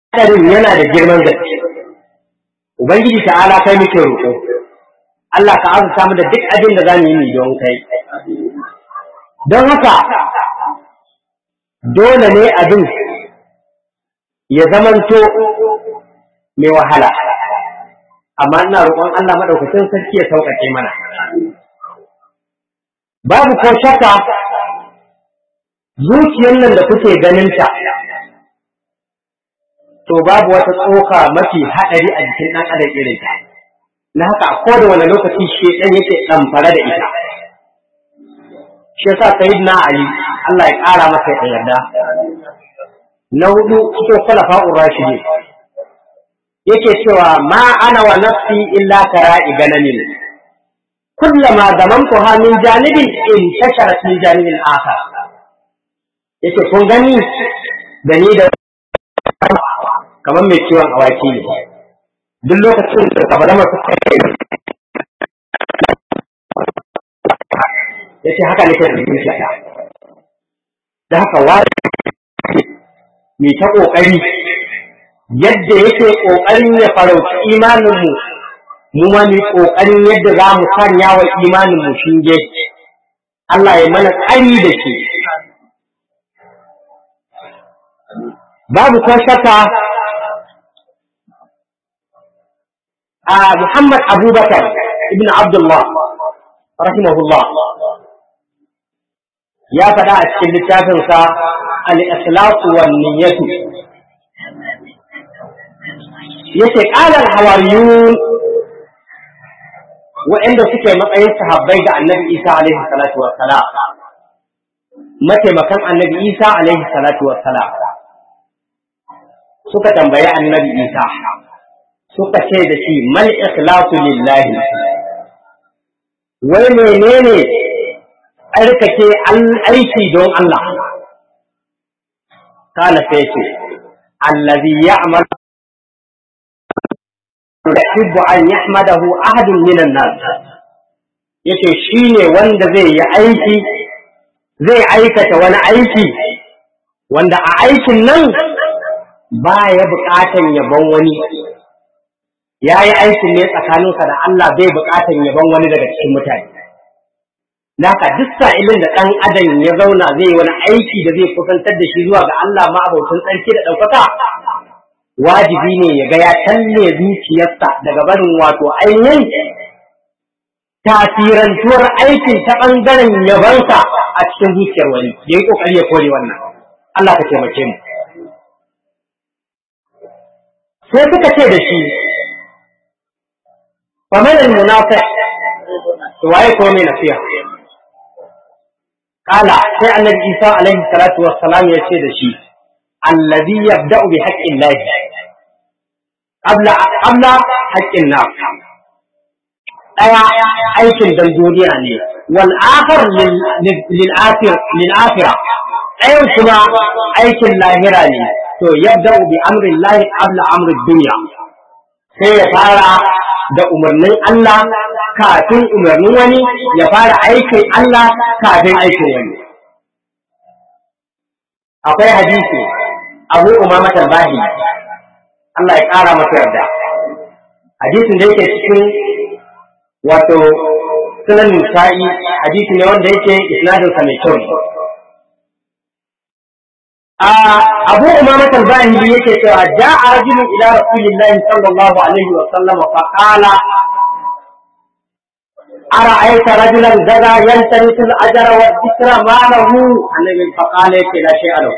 hadarin yana da girman gaske ubangiji ta'ala kai muke roƙo Allah ka azurta mu da duk abin da zamu yi ni don kai don haka dole ne abin ya zamanto mai wahala amma ina roƙon Allah madaukakin sarki ya sauƙaƙe mana babu ko shakka zuciyar nan da kuke ganinta to babu wata tsoka mafi haɗari a jikin ɗan adam irin ta na haka a koda wani lokaci shedan yake ɗamfare da ita shi yasa sayyidina ali Allah ya ƙara masa yarda na hudu cikin khulafa'ur rashidin yake cewa ma ana wa nafsi illa kara'i ganamin kullama zamantuha min janibin in tasharat min janibin akhar yace kun gani da ni da kamar mai ciwon awaki ne duk lokacin da kabalama suka yi yace haka nake da zuciya da haka wani mai ta kokari yadda yake kokarin ya farauci imaninmu mu ma mu kokarin yadda za mu sanya wa imaninmu shinge Allah ya mana tsari da shi babu ko shakka a Muhammad Abubakar ibn Abdullah rahimahullah ya faɗa a cikin littafinsa al-ikhlasu wan niyyatu yace qala al-hawariyun wa'anda suke matsayin sahabbai ga Annabi Isa alaihi salatu wassalam mataimakan Annabi Isa alaihi salatu wassalam suka tambayi Annabi Isa suka ce da shi mal ikhlasu lillahi wai menene tsarkake aiki don Allah kala sai ce allazi ya'mal yuhibbu an yahmadahu ahadun minan nas yace shine wanda zai yi aiki zai aikata wani aiki wanda a aikin nan baya buƙatan yabon wani ya yi aikin ne tsakaninsa da Allah bai buƙatan yabon wani daga cikin mutane Naka duk sa'ilin da ɗan adam ya zauna zai wani aiki da zai kusantar da shi zuwa ga Allah ma abautin tsarki da ɗaukaka wajibi ne ya ga ya talle zuciyarsa daga barin wato ainihin tasirantuwar aikin ta ɓangaren yabansa a cikin zuciyar wani ya yi ƙoƙari ya kore wannan Allah ka taimake mu sai suka ce da shi famanin munafiq to waye ko mai nasiha kala sai annabi Isa alaihi salatu wassalam ya ce da shi alladhi yabda'u bi haqqin lahi qabla qabla haqqin nas daya aikin dan duniya ne wal akhar lil akhir lil akhirah ɗayan kuma aikin lahira ne to yabda'u bi amri lahi qabla amri dunya sai ya fara da umarnin Allah kafin umarnin wani ya fara aikin Allah kafin aikin wani. Akwai hadisi Abu Umama Talbahi Allah ya ƙara masa yarda. Hadisin da yake cikin wato sunan Nisa'i hadisi ne wanda yake isnadinsa mai kyau. Abu Umama Talbahi yake cewa ja'a rajulun ila Rasulillahi sallallahu alaihi wa sallam fa qala أرأيت رجلا زرع يلتمس الأجر والذكر ما له النبي فقال لا شيء له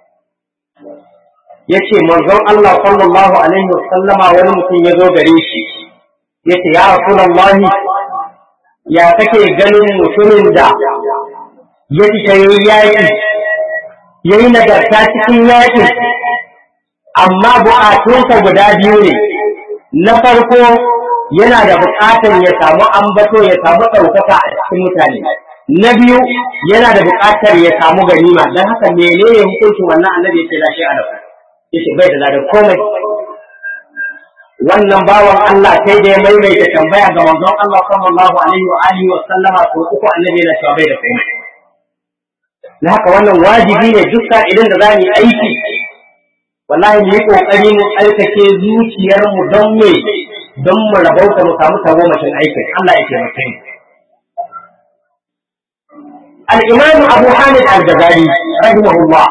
yace manzon Allah sallallahu alaihi wa sallama wani mutum ya zo gare shi yace ya rasulullahi ya kake ganin mutumin da ya fita yayi yaki yayi nagarta cikin yakin amma buƙatunsa guda biyu ne na farko yana da buƙatar ya samu ambato ya samu ɗaukaka a cikin mutane na biyu yana da buƙatar ya samu ganima don haka menene hukuncin wannan annabi ya ce lashe a dafa yace bai da ladan komai wannan bawan Allah sai da ya maimaita tambaya ga manzon Allah sallallahu alaihi wa alihi wa sallama ko uku annabi yana cewa bai da komai na haka wannan wajibi ne duk idan da za mu yi aiki wallahi mu yi kokari mu tsarkake zuciyar mu don me don mu rabauta mu samu tagomashin aikin Allah ya taimake mu al-imam Abu Hamid al-Ghazali rahimahullah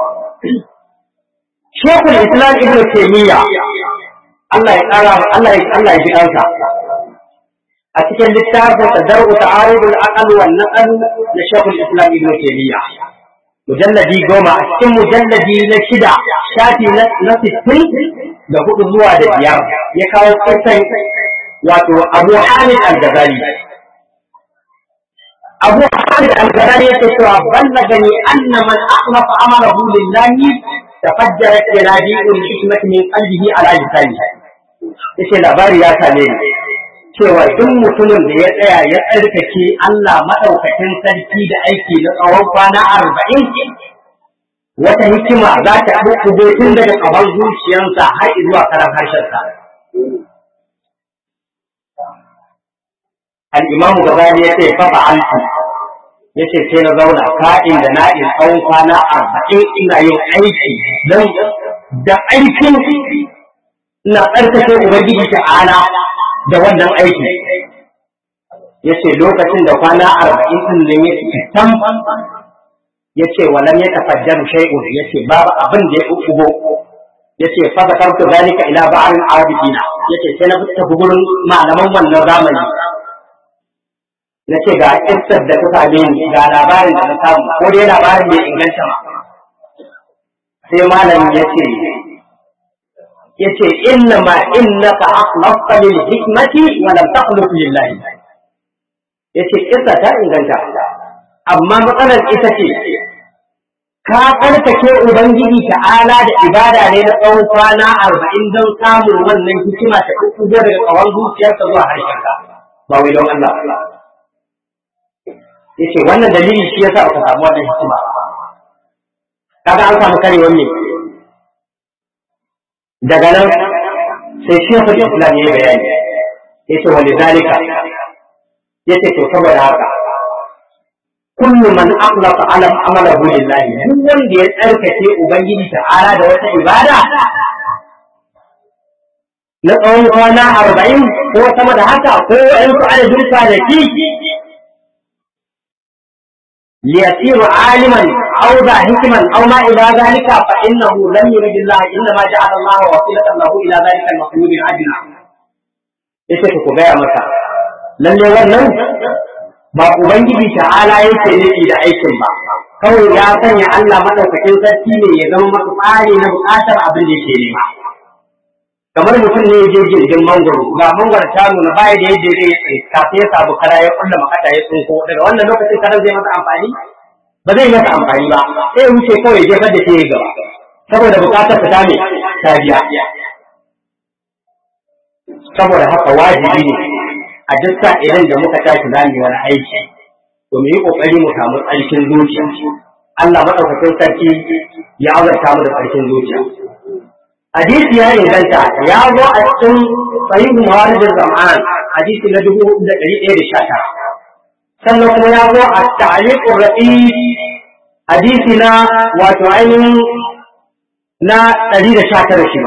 Sheikh al-Islam Ibn Taymiyyah Allah ya kara Allah ya Allah ya ji kansa a cikin littafin Tadarru Ta'arudul Aqal wal Naqal na Sheikh al-Islam Ibn Taymiyyah mujalladi goma a cikin mujalladi na shida shafi na sittin da hudu zuwa da biyar ya kawo kisan wato abu hamid al-ghazali abu hamid al-ghazali yake cewa ballagani anna man akhlafa amarahu lillahi tafajjarat yanabi'ul hikmati min qalbihi ala lisani yace labari ya same ni cewa duk mutumin da ya tsaya ya tsarkake Allah maɗaukakin sarki da aiki na tsawon kwana arba'in wata hikima za ta ɗauko tun daga ƙabar zuciyarsa har zuwa karan harshensa. Al'imamu Gabani ya ce fafa alfi ya ce sai na zauna ka'in da na'in tsawon kwana arba'in ina yin aiki don da aikin na tsarkake Ubangiji ta'ala da wannan aiki ya ce lokacin da kwana arba'in ɗin nan ya ce tam ya ce walam ya tafajjar shay'un ya ce babu abin da ya ugo ya ce fa zakartu zalika ila ba'al abidina ya ce sai na tafi gurin malaman wannan zamani na ce ga kissar da ta same ni ga labarin da na samu ko dai labarin bai inganta ba sai malamin ya ce yace inna ma innaka akhlafta lil hikmati wa lam takhluq lillah yace kissa ta inganta amma matsalar ita ce ka tsarkake ubangiji ta'ala da ibada ne na tsawon kwana arba'in don samun wannan hikima ta kuku daga tsawon zuciyarka zuwa harshenka ba wai don Allah yace wannan dalili shi yasa aka samu wannan hikima kaga an samu karewar ne daga nan sai shekul islam ya bayani ya ce wani zalika ya ce to saboda haka kullu man aqlaqa ala amalahu lillahi duk wanda ya tsarkake ubangiji ta'ala da wata ibada na tsawon kwana arba'in ko sama da haka ko wa'yansu adadin kwanaki ليصير عالما او ذا حكما او ما الى ذلك فانه لم يرد الله انما جعل الله وسيله له الى ذلك المخلوق الادنى yace ku gaya masa lalle wannan ba ubangiji ta'ala yake nufi da aikin ba kawai ya sanya Allah madaukakin sarki ne ya zama masa tsari na bukatar abin da yake nema kamar mutum ne ya je jirgin mangoro ga mangoro ta nuna baya da yadda zai tsaye kafin ya samu kara ya kulla makata ya tsinko daga wannan lokacin karan zai masa amfani ba zai masa amfani ba sai wuce kawai ya jefar da ke gaba saboda bukatar ta ne ta biya saboda haka wajibi ne a duk idan da muka tashi za mu wani aiki to mu yi kokari mu samu tsarkin zuciya Allah madaukakin sarki ya azurta mu da tsarkin zuciya hadisi ya inganta ya zo a cikin sahihu mawaridin zaman hadisi na dubu da ɗari ɗaya da sha tara sannan kuma ya zo a ta'aliqur rafi hadisi na wato ainihin na ɗari da sha tara shi ma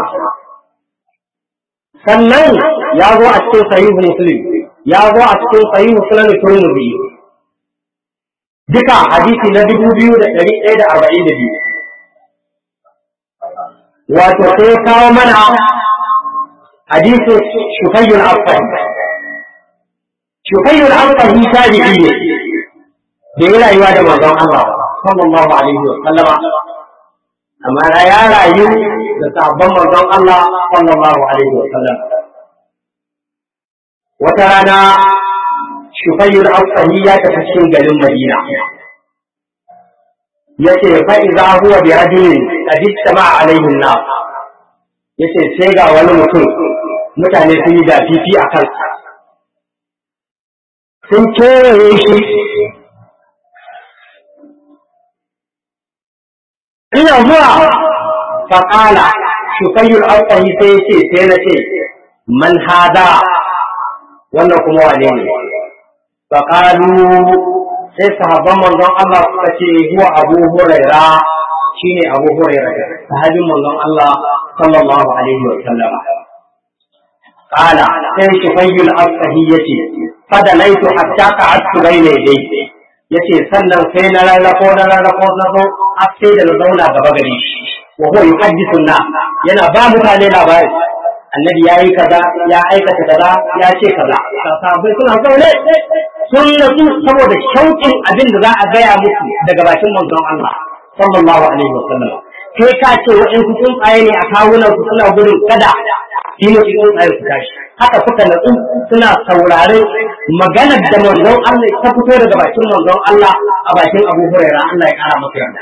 sannan ya zo a cikin sahihu muslim ya zo a cikin sahihu sunan turmudi duka hadisi na dubu biyu da ɗari ɗaya da arba'in da biyu wato sai kawo mana hadisin shukayyul afan shukayyul afan tabi'i ne da ya rayuwa da manzon Allah sallallahu alaihi wa sallama amma ya rayu da sabon manzon Allah sallallahu alaihi wa sallam wata rana shukayyul afan ya tafi cikin garin Madina yace fa idza huwa bi rajulin qad istama alaihi an yace sai ga wani mutum mutane sun yi dafifi a kansa sun kewaye shi ina zuwa faƙala shukayyul alƙahi sai ya ce sai na ce man hada wannan kuma wane ne faƙalu sai sahabban manzon Allah suka ce huwa abu huraira shine Abu Hurairah sahabin manzon Allah sallallahu alaihi wa sallam قال sai shufayul asfahi yace fadalaitu hatta qa'adtu bayna yadayhi yace sannan sai na rarrafo na rarrafo na zo har sai da na zauna gaba gare shi wa huwa yuhaddithu na yana ba mutane labari annabi ya yi kaza ya aikata kaza ya ce kaza sahabbai suna zaune sun natsu saboda shauƙin abin da za a gaya musu daga bakin manzon Allah sallallahu alaihi wa sallam kai ka ce waɗansu tsuntsaye ne a kawunan su suna gudun kada shi ne tsuntsaye su tashi haka suka natsu suna saurare maganar da manzon Allah ta fito daga bakin manzon Allah a bakin Abu Hurairah Allah ya kara masa yarda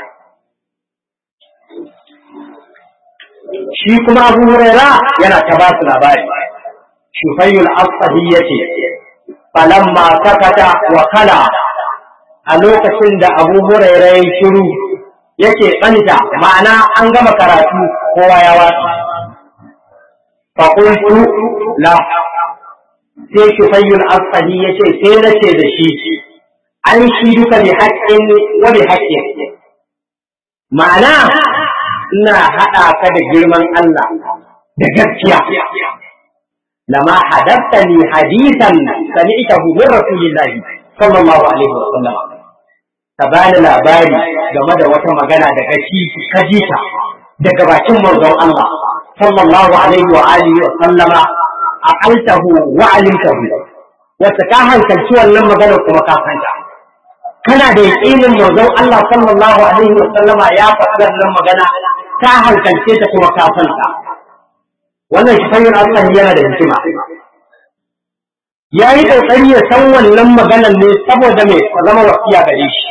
shi kuma Abu Huraira yana ta ba su labari Shufayul Asfahi yace falamma sakata wa kala a lokacin da Abu Huraira ya shiru yake tsanta ma'ana an gama karatu kowa ya watsa fa qultu la sai Shufayul Asfahi yace sai nace da shi an shi duka bi haqqin wa bi haqqin ma'ana ina haɗa ka da girman Allah da gaskiya. Lama hadatta ni hadisan sami'tahu min Rasulillah sallallahu alaihi wa sallam. Ka bani labari game da wata magana da kaci ka ji ta daga bakin manzon Allah sallallahu alaihi wa alihi wa sallama aqaltahu wa alimtahu. Wata ka hankalci wannan magana kuma ka fanta. Kana da yaƙinin manzon Allah sallallahu alaihi wa sallama ya faɗi wannan magana ta hankalce ta kuma kafanta wannan shi fanyar Allah yana da hikima ya yi ƙoƙari ya san wannan maganar ne saboda mai zama wasiya gare shi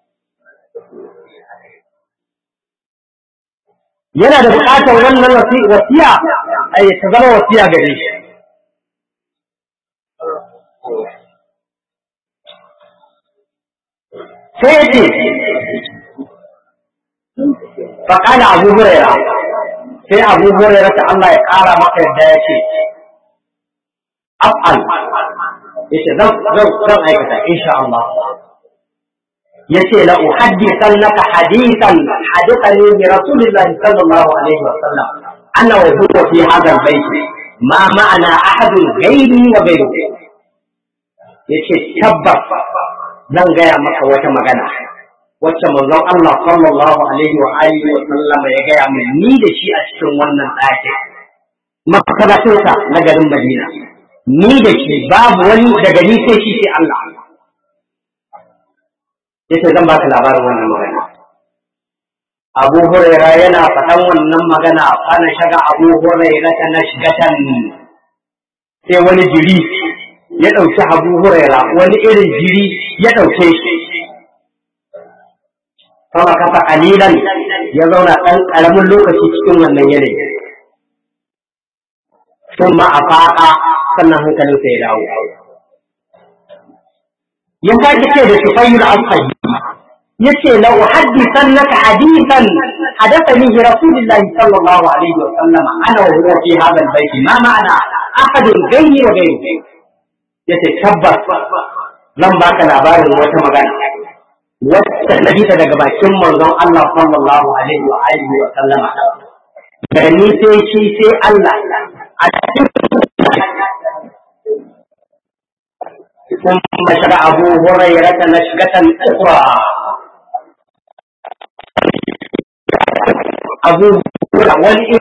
yana da buƙatar wannan wasiya a ta zama wasiya gare shi sai ya ce فقال أبو هريرة في أبو هريرة الله يقال ما يبدا يشي أفعل يشي ذو ذو ذو أيكتا إن شاء الله يشي لأحدثنك حديثا حدثني برسول الله صلى الله عليه وسلم أنا وهو في هذا البيت ما معنى أحد غيري وغيره يشي تبت zan gaya maka wata magana wacce manzon Allah sallallahu alaihi wa alihi wa sallama ya gaya min ni da shi a cikin wannan ɗaki makaratunsa na garin Madina ni da shi babu wani daga ni sai shi sai Allah yace zan baka labarin wannan magana Abu Huraira yana faɗan wannan magana ana shaga Abu Huraira ta nashgatan sai wani jiri ya ɗauki Abu Huraira wani irin jiri ya ɗauke shi kama kafa kalilan ya zauna ɗan ƙaramin lokaci cikin wannan yanayi sun ma a faɗa sannan hankalinsa ya dawo ya sake ce da shufayyul asfali ya ce la uhaddisan naka hadisan hadathani rasulullahi sallallahu alaihi wa sallama ana wa huwa fi hadha albayt ma ma'ana ahadun gayyi wa gayyi yace tabbas zan baka labarin wata magana wacce na ta daga bakin manzon Allah sallallahu alaihi wa alihi wa sallama da ni sai shi sai Allah a cikin ثم شرع أبو هريرة نشقة أخرى أبو هريرة والإبن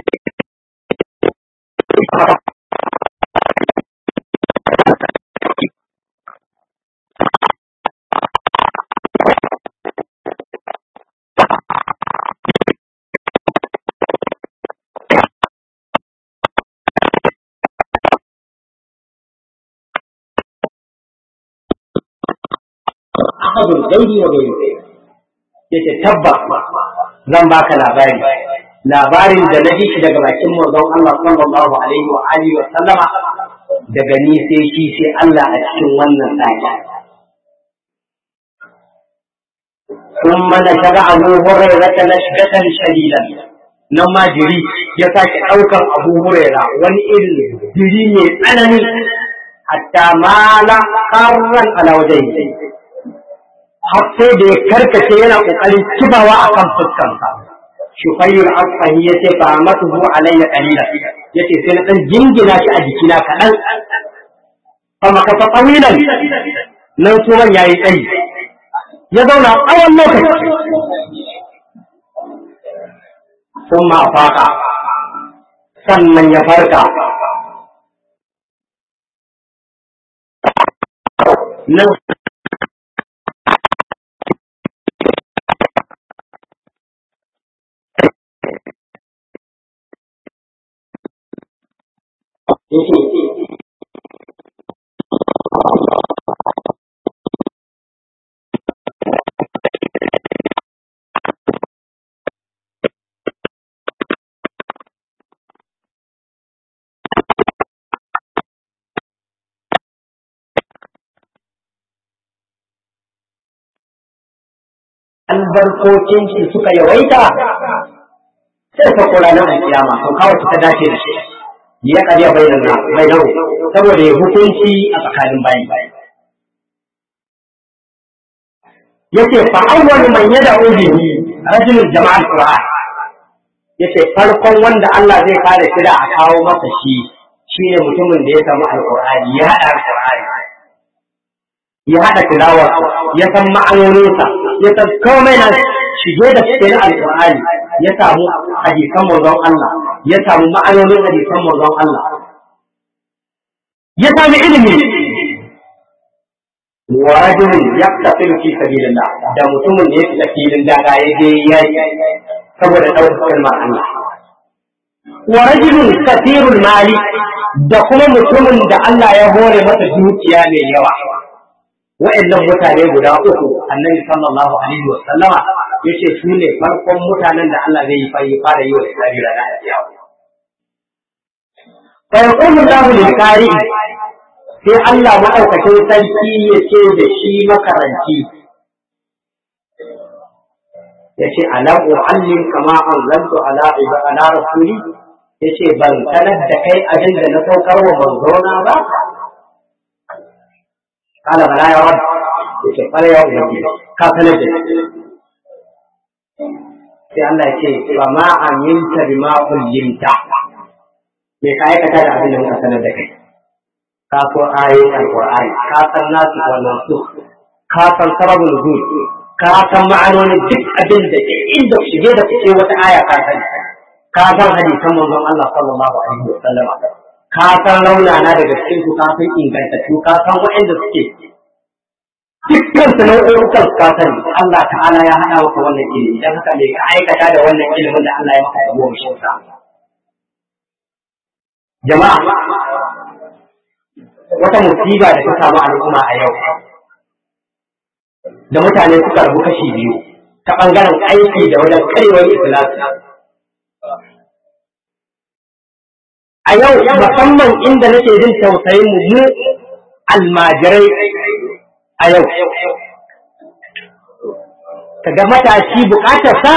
ahadun gairi wa gairi yace tabbas zan baka labari labarin da na ji shi daga bakin manzon Allah sallallahu alaihi wa alihi wa sallama daga ni sai shi sai Allah a cikin wannan daki ثم نشر أبو هريرة نشكة شديدا نما جري يساك أوكر أبو هريرة والإل جري من أنني حتى مال قرا على وجهه har sai da ya karkace yana kokarin kibawa akan fuskarsa shufayyul asfahi yace fa amatuhu alayya qalila yace sai na dan jingina shi a jikina kadan fa makasa tawilan nan suman yayi tsayi ya zauna tsawon lokaci sun ma faka sannan ya farka nan albarkocin shi suka yawaita sai ka kula nan a kiyama to kawai ta dace da shi ya kariya bainan na bainan saboda ya hukunci a tsakanin bayi yace fa awwalu man yad'u bihi rajulun jama'al qur'an yace farkon wanda Allah zai fara kira a kawo masa shi shine mutumin da ya samu alqur'ani ya hada alqur'ani ya hada tilawar ya san ma'anoninsa ya san komai na shige da cikin alqur'ani ya samu hadisan manzon Allah ya samu ma'anonin hadisan manzon Allah ya sami ilimi wa rajulun yaqtasilu fi sabilillah da mutumin da ya fita filin daga ya je yayi saboda ɗaukar kalmar Allah wa rajulun kathirul mali da kuma mutumin da Allah ya hore masa dukiya mai yawa wa'annan mutane guda uku annabi sallallahu alaihi wa sallama yace su ne farkon mutanen da Allah zai yi fara yi wa islami da lafiya fa yaqulu Allahu lil qari sai Allah madaukakin sarki ya ce da shi makaranci yace alam uallim kama anzaltu ala ala rasuli yace ban sanar da kai abin da na saukar wa manzona ba kala bala ya rab yace kala ya ubangi ka sanar da sai Allah ya ce ba ma aminta bima ullimta me ka aikata da abin da muka sanar da kai ka so ayoyin alqur'ani ka san nasu wannan su ka san sababul nuzul ka san ma'anonin duk abin da ke inda shige da fice wata aya ka san ka san hadisan manzon Allah sallallahu alaihi wa sallam ka san raunana daga cikin su ka san ingantattu ka san waɗanda suke dukkan su nau'ukan ka sani Allah ta'ala ya hada maka wannan ilimi dan haka me ka aikata da wannan ilimin da Allah ya maka da goma shi jama'a wata musiba da ta samu al'umma a yau da mutane suka rabu kashi biyu ta ɓangaren aiki da wajen karewar ikhlasi a yau musamman inda nake jin tausayin mu mu almajirai a yau kaga matashi bukatar sa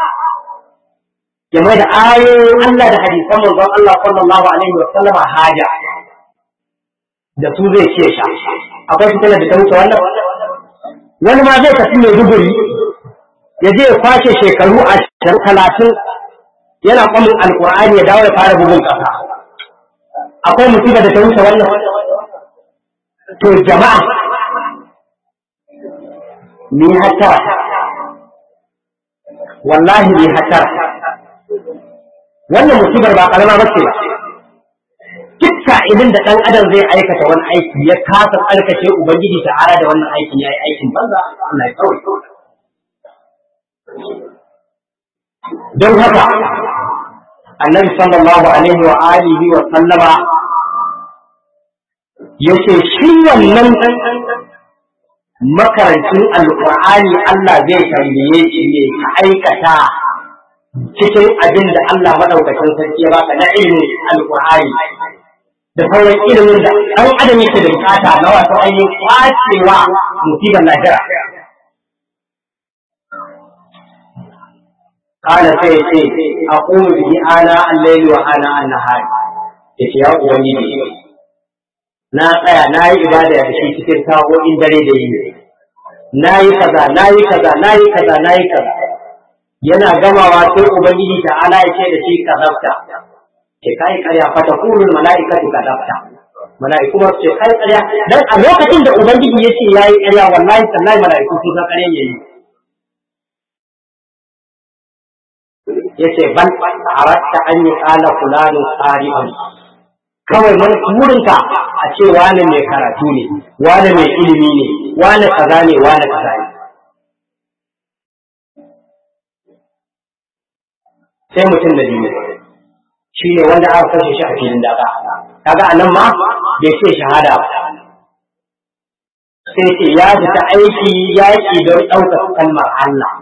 ya mai da ayoyin Allah da hadisan manzon Allah sallallahu alaihi wa sallama haja da su zai ce sha akwai fitilar da ta wuce wannan wani ma zai tafi mai duburi ya je ya kwashe shekaru a talatin yana kwamin alkur'ani ya dawo ya fara bugun kasa akwai musiba da ta wuce wannan to jama'a ni hatara wallahi ni hatara wannan musibar ba karama ba ce ba duk sa'ilin da ɗan adam zai aikata wani aiki ya kasa tsarkake ubangiji ta ara da wannan aikin ya yi aikin banza Allah ya kawai don haka annabi sallallahu alaihi wa alihi wa sallama yace shi wannan makarancin alqur'ani Allah zai tambaye shi ne ka aikata cikin abin da Allah madaukakin sarki ya baka na ilimin alqur'ani da sauran ilimin da ɗan adam yake da bukata na wato ainihin kwacewa musibar lahira قال سيتي أقوم به آناء الليل وآناء النهار yace ya ubangiji na tsaya na yi ibada da shi cikin sa'o'in dare da yini nayi kaza nayi kaza nayi kaza nayi kaza yana gamawa sai ubangiji ta ala ya ce da shi kazabta ce kai karya fata kulul mala'ikatu kazabta mala'iku ma ce kai karya dan a lokacin da ubangiji ya ce yayi karya wallahi sallahi mala'iku sun san karya yayi yace bal aratta an yi qala fulanu qari'un kawai mun burinka a ce wani mai karatu ne wani mai ilimi ne wani kaza ne wani kaza ne sai mutum da biyu shi ne wanda aka kashe shi a filin daga kaga anan ma bai ce shahada ba sai ce ya fita aiki yaƙi don ɗaukar kalmar Allah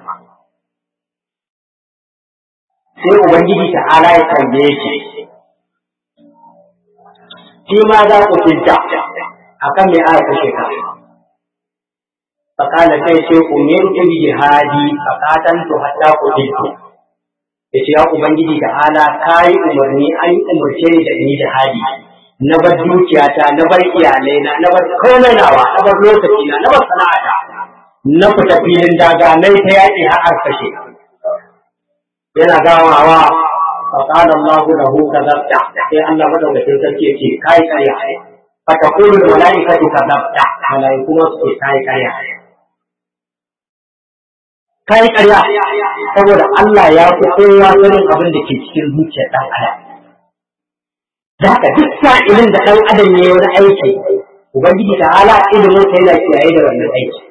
sai ubangiji ta ala ya tambaye shi shi ma za ku fita akan me aka kashe ka fakala sai ce umirtu bi jihadi faqatantu hatta qutiltu yace ya ubangiji da ala kai umarni an umarce ni da ni jihadi na bar dukiyata na bar iyalai na na bar komai nawa na bar lokaci na na bar sana'ata na fita filin daga nai ta yaƙi har kashe yana gawawa فقال الله له كذبت sai Allah madaukakin sarki yake kai karya fa taqulu al malaikatu kadhabta malaiku ma su kai karya kai karya saboda Allah ya fi kowa sanin abin da ke cikin zuciyar dan adam da haka duk sa'ilin da dan adam ya yi wani aiki ubangiji ta ala ilimin sai yana kiyaye da wannan aiki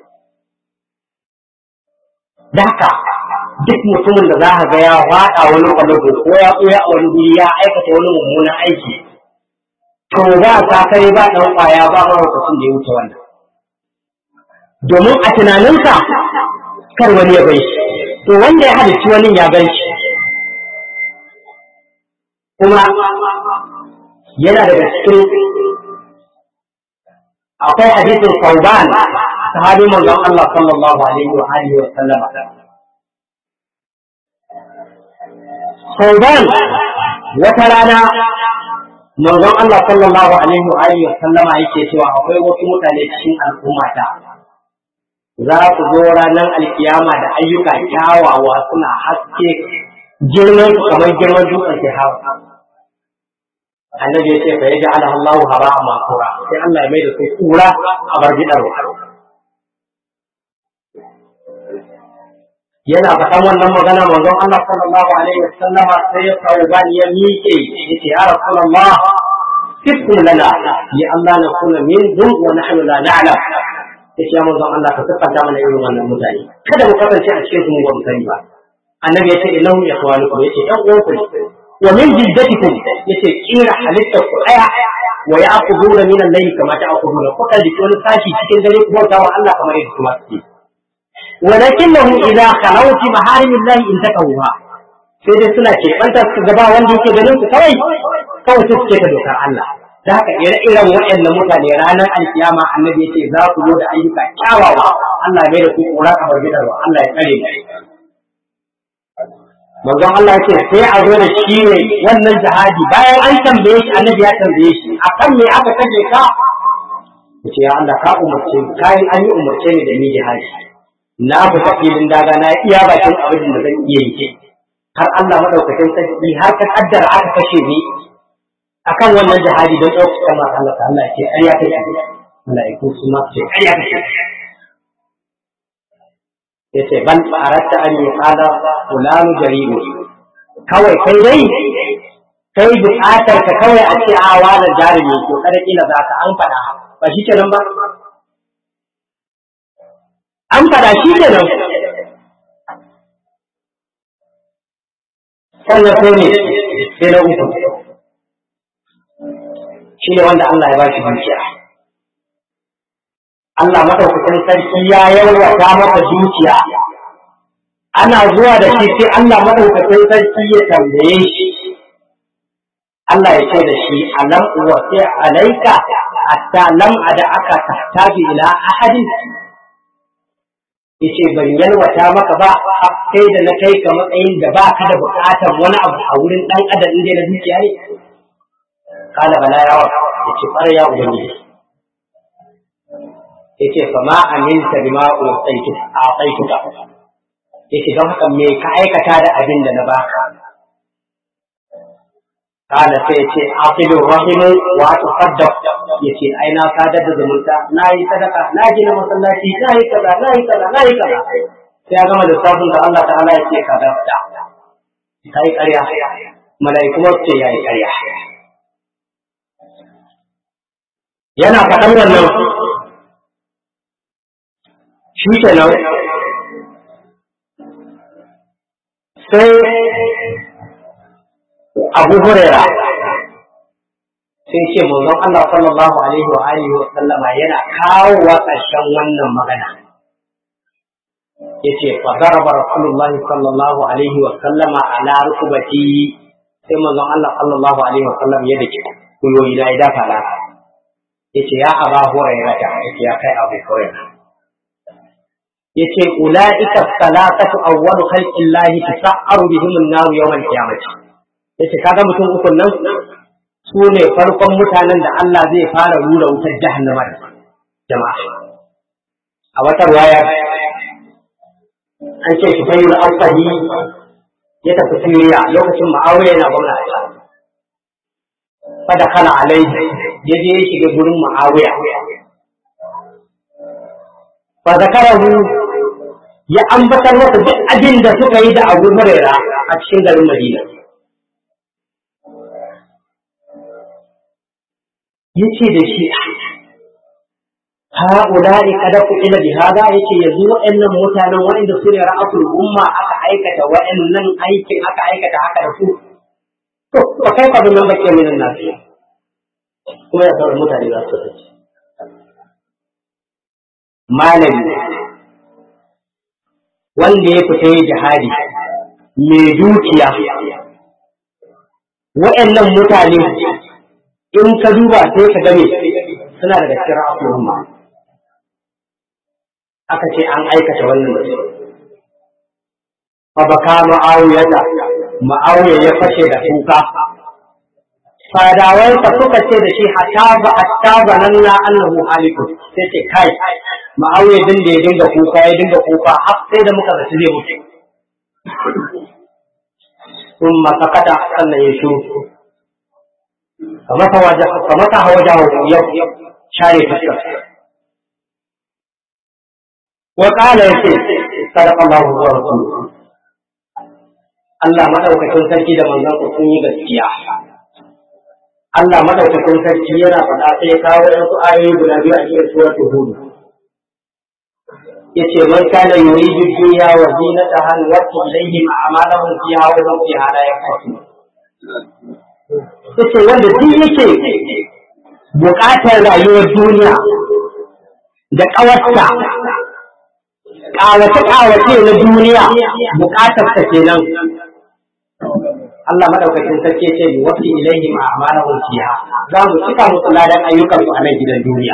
da haka duk mutumin da za ka ga ya faɗa wani kwalago ko ya ɓoya a wani guri ya aikata wani mummunan aiki to ba sa kai ba ɗan ƙwaya ba mahaukacin da ya wuce wannan domin a tunaninsa kar wani ya bai shi to wanda ya halicci wani ya bai shi kuma yana daga cikin akwai hadisin Sauban sahabi manzon Allah sallallahu alaihi wa alihi wa sallama Sauban wata rana manzon Allah sallallahu alaihi wa alihi wa sallama yake cewa akwai wasu mutane cikin al'ummata za su zo ranar alkiyama da ayyuka kyawawa suna haske girman kamar girman dutsen sahara annabi ya ce fa yaji ala Allahu haba makura sai Allah ya mai da su kura a bar gidarwa yana faɗan wannan magana manzon Allah sallallahu alaihi wasallama sai ya sauban ya miƙe yace ya rasulullah sifkum lana li Allah na kuna min dun wa nahnu la na'lam yace ya manzon Allah ka siffanta mana irin wannan mutane kada mu kasance a cikin su mu ba mu sani ba annabi yace innahum ikhwanukum yace dan uwanku ne wa min jiddatikum yace kira halittar ku daya wa ya'khuduna min al-layli kama ta'khuduna kuka ji wani sashi cikin dare ku bauta wa Allah kamar yadda kuma suke ولكنهم إذا خلوا في محارم الله انتقوها sai dai suna keɓanta su gaba wanda yake ganin su kawai kawai su suke ta dokar Allah da haka ire-iren waɗannan mutane ranar alkiyama annabi yace za ku zo da ayyuka kyawawa Allah mai da ku kura kamar gidarwa Allah ya kare manzon Allah yace sai a zo da shi ne wannan jihadi bayan an tambaye shi annabi ya tambaye shi akan me aka kaje ka yace ya Allah ka umarce kayan an yi umarce ni da ni jihadi na fita filin daga na iya bakin abin da zan iya yi har Allah madaukakin sarki har ka kaddara aka kashe ni akan wannan jihadi don ɗaukar kama Allah ta Allah ce ƙarya ta ce mala'iku su ma ce ƙarya ta ce ya ce ban aratta an yi kala fulanu jarimu kawai kai dai kai buƙatar ka kawai a ce a wani jarumi ko kada kila za ka an faɗa ba shi kenan ba an fada shi ke nan sannan sai ne sai na uku shi ne wanda Allah ya ba shi dukiya Allah madaukakin sarki ya yalwata maka dukiya ana zuwa da shi sai Allah madaukakin sarki ya tambaye shi Allah ya ce da shi alam wa sai alaika hatta lam ada aka tahtaji ila ahadin yace ban yalwata maka ba sai da na kai ka matsayin da ba ka da buƙatar wani abu a wurin ɗan adam inda na dukiya ne kala bala yawa yace fara ya ubangiji yace fa ma aminta bima utaitu a'taituka yace don haka me ka aikata da abin da na baka kana sai yace aqilu rahimu wa tasaddaq yace ai na sadar da zumunta na yi sadaka na gina masallaci na yi kaza na yi kaza na yi kaza sai ya gama lissafin da Allah ta'ala ya ce ka da ka yi ƙarya mala'iku ma ce ya yi ƙarya yana faɗan wannan shi kenan sai abu hurera sai ce manzon Allah sallallahu alaihi wa alihi wa sallama yana kawo ƙarshen wannan magana yace fa daraba rasulullahi sallallahu alaihi wa sallama ala rukbati sai manzon Allah sallallahu alaihi wa sallam ya dake kuyoyi da ya dafa la yace ya aba hurairah yace ya kai abu hurairah yace ulaika salatatu awwalu khalqillahi tasa'aru bihim an-nar yawm al-qiyamah yace kaga mutum ukun nan su ne farkon mutanen da Allah zai fara rura wutar jahannama da jama'a a wata riwaya an ce shi fayyul asali ya tafi Siriya lokacin Muawiya yana gwamna a can fada kala alaihi ya je ya shiga gurin Muawiya fa zakarahu ya ambatar masa duk abin da suka yi da Abu Huraira a cikin garin Madina yace da shi ha'ula'i kada ku ila bi hada yace yanzu waɗannan mutanen waɗanda su ne ra'asul umma aka aikata waɗannan aikin aka aikata haka da su to ba kai fa nan bakke minan nasu kuma ya sauran mutane za su tafi malami wanda ya fita yi jihadi mai dukiya waɗannan mutane in ka duba sai ka game suna daga cikin ra'asul umma aka ce an aikata wannan da su. Fa baka ma'awiyata, ma'awiya ya fashe da kuka. Fadawansa suka ce da shi hatta ba hatta ba nan na annahu haliku sai ce kai ma'awiya din da ya dinga kuka ya dinga kuka har sai da muka zaci zai mutu. Sun masakata sannan ya shuru. Kamata hawa yau share fuskar. وقال يسير صدق الله ورسوله Allah madaukakin sarki da manzon sun yi gaskiya. Allah madaukakin sarki yana faɗa sai kawo wasu ayoyi guda biyu a cikin suratul Hud. Yace man kana yuridu dunya wa zinataha wa ilayhim a'malahum fiha wa hum fiha la yaqsun. Yace wanda duk yake buƙatar rayuwar duniya da ƙawarta ƙawace-ƙawace na duniya buƙatar ta kenan. Allah madaukakin sarki ce bi wafi ilaihi ma amalahum fiha za mu cika musu ladan ayyukan su a nan gidan duniya.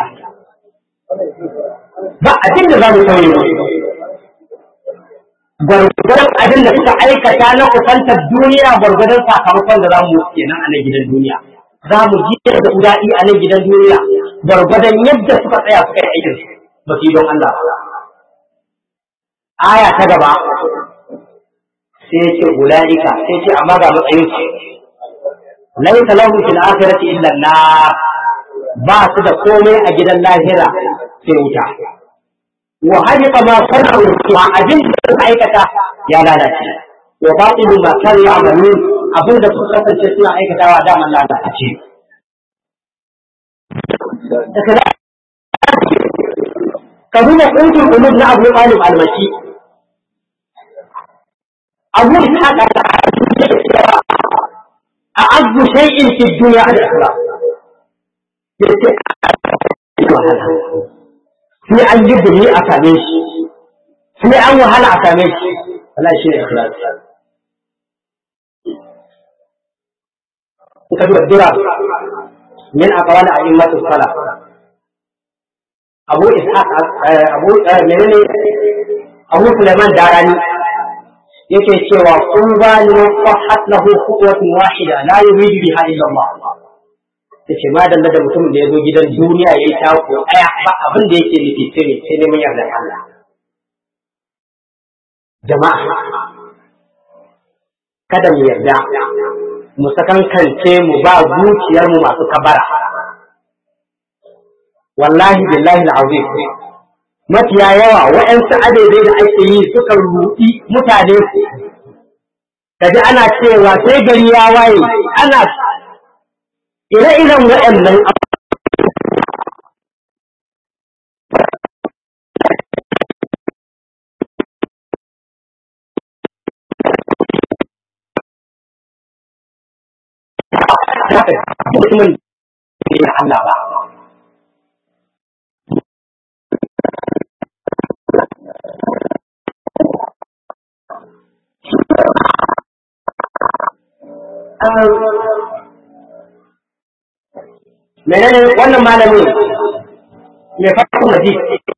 Ba abin da za mu sauye musu. Gwargwadon abin da suka aikata na kusantar duniya gwargwadon sakamakon da za mu kenan a nan gidan duniya. Za mu ji da daɗi a nan gidan duniya gwargwadon yadda suka tsaya suka yi aikin ba su yi don Allah ba. aya ta gaba sai ce ulaika sai ce amma ga matsayin su laysa lahum fil akhirati illa an ba su da komai a gidan lahira sai wuta wa hadita ma sanu wa abin da suka aikata ya lalace wa batilu ma kanu ya'malun abin da suka kasance suna aikatawa da man lalace ka nuna ƙungin ulub na abu ɗalib almaki abu ta a azu shay'in fi duniya al ikhlas yace sai an yi buri a same shi sai an wahala a same shi wala shi ne ikhlas in ka duba dura min aqwali a'immatu salaf abu ishaq abu menene abu sulaiman darani yake cewa kun ba ni fahat lahu khutwatun wahida la yuridu biha illa Allah yace ma dalla da mutumin da ya zo gidan duniya yayi tako daya ba abin da yake nufi sai sai neman yardar Allah jama'a kada mu yarda mu sakankance mu ba zuciyar mu masu kabara wallahi billahi al'azim mafiya yawa wa'yansu adaidai da ake yi suka ruɗi mutane su kaji ana cewa sai gari ya waye ana ire-iren waɗannan mutumin da Allah ba menene wannan malamin mai fata maji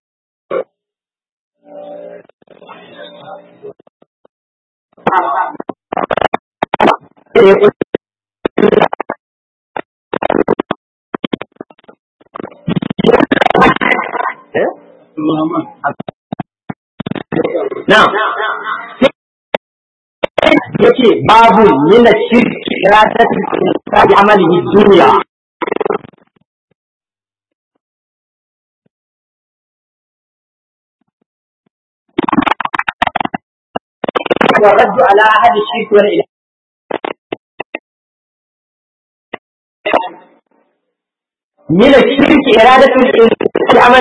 na yake babu mina shirki ya ta bi amalihi duniya والرد على أحد الشرك والإله من الشرك إرادة العمل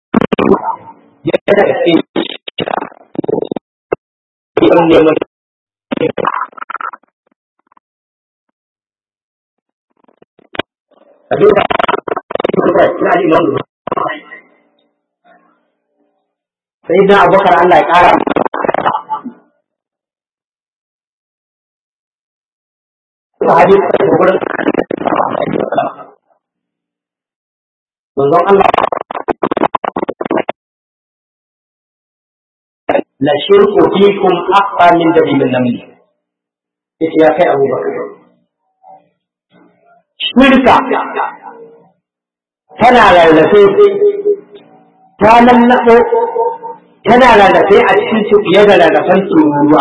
سيدنا أبو بكر الله يقال sahabi da gurin manzon Allah la shirku fikum aqwa min dabimin naml yace ya kai Abu Bakar shirka tana lalace ta lallabo tana lalace a cikin su fiye da lalacen tururuwa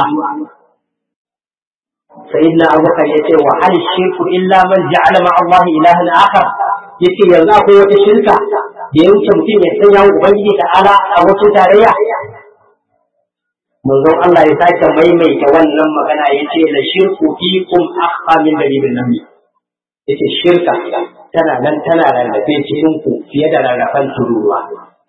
سيدنا أبو بكر يتي وهل الشرك إلا من جعل مع الله إلها آخر يتي يلا أخوة الشركة يمكن mutum ya sanya ubangiji da ala a wasu tarayya manzon Allah ya sake maimaita wannan magana yace la shirku fikum akhfa min dalilin nan yace shirka tana nan tana rarrafe cikin ku fiye da rarrafan tururuwa